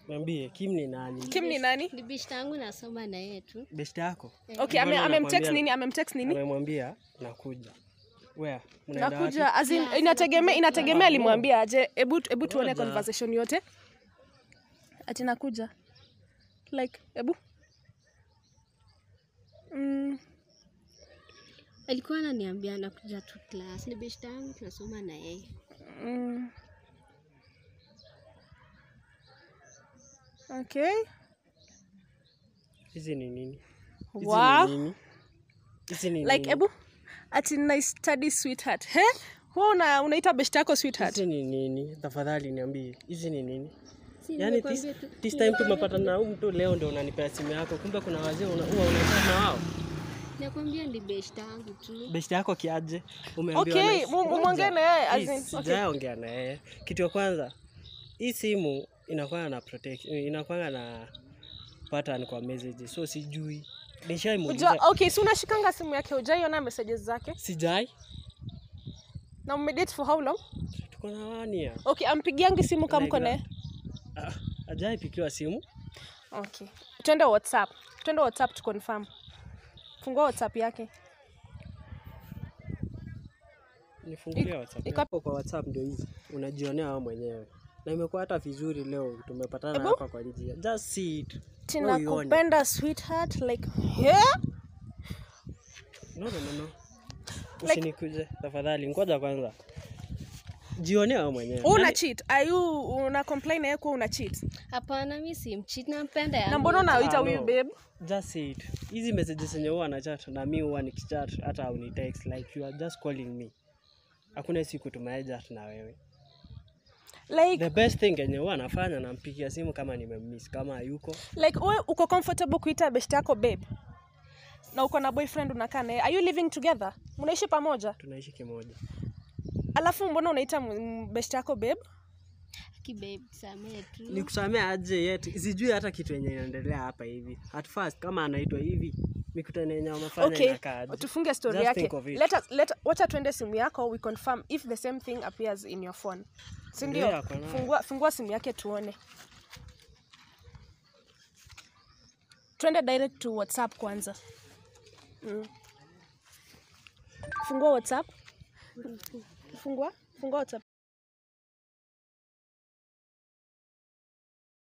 Niambie Kim ni nani? Kim ni nani? Ni bishta yangu nasoma na yeye tu. Best yako? Okay, ame, Mbona amemtext anakuambia- nini? Amemtext nini? Amemwambia nakuja. Where? Mnaenda wapi? Nakuja as in, inategemea inategemea alimwambia aje. Hebu hebu tuone Ngoja. conversation yote. Ati nakuja. Like, hebu. Mm, Alikuwa ananiambia anakuja tu class. Ni bishta yangu tunasoma na yeye. mm. Okay. Hizi ni nini? Hizi Wow. ni nini? Hizi ni Like, nini? hebu ati na study sweetheart. He? Wewe una unaita best yako sweetheart? Hizi ni nini? Tafadhali niambie. Hizi ni nini? Si Yaani this, nimekwambia tu. this time tumepata na huyu mtu leo ndio unanipea simu yako. Kumbe kuna wazee una huwa unakaa na wao. Nakwambia ni bishta yangu tu. Best yako kiaje? Umeambiwa Okay, na- mu- mu- Ngoja. muongee na yeye, as Please, in, okay. sijaongea na yeye. Kitu ya kwanza, hii simu inakuwa na protection, inakuwa na pattern kwa messages. So sijui. Nishaimuuliza. Unajua, okay, si unashikanga simu yake hujaiona messages zake? Sijai. Na mmedate for how long? Tuko na wania. Okay, ampigiangi simu kama mko naye? Ah, ajai pikiwa simu. Okay. Twende WhatsApp. Twende WhatsApp tu confirm. Fungua WhatsApp yake. Nifungulie WhatsApp. iko- Hapo kwa WhatsApp ndio hizi. Unajionea wewe mwenyewe. Na imekuwa hata vizuri leo tumepatana Ebu. hapa kwa njia. Just see it. Tina Wewe uione. kupenda sweetheart like yeah? No, no, no, no. Usinikuje tafadhali, ngoja kwanza. Jionee wewe mwenyewe. Wewe una Yaani, cheat. Are you una complain na yeye kuwa una cheat? Hapana, mimi si mchit nampenda Na yangu. mbona unaita Ah, huyu no. babe? just see it. Hizi messages zenye huwa anachat na mi huwa nikichat hata uni text like you are just calling me. Hakuna siku tumeaja na wewe. Like The best thing yenye huwa anafanya nampigia simu kama nimemiss, kama hayuko like wewe uko comfortable kuita best yako babe? Na uko na boyfriend unakaa naye. Are you living together? Mnaishi pamoja? tunaishi kimoja. Alafu mbona unaita m- best yako babe? Ki babe, samee tu. Nikusamea aje yet sijui hata kitu yenye inaendelea hapa hivi. At first kama anaitwa hivi, mikutano yenye wamefanya okay inakaa aje? tufunge story Just yake think of it. let us, let, wacha tuende simu yako we confirm if the same thing appears in your phone si Ndio, ndio ako nayo. fungua, fungua simu yake tuone twende direct to whatsapp kwanza mm. fungua whatsapp fungua fungua whatsapp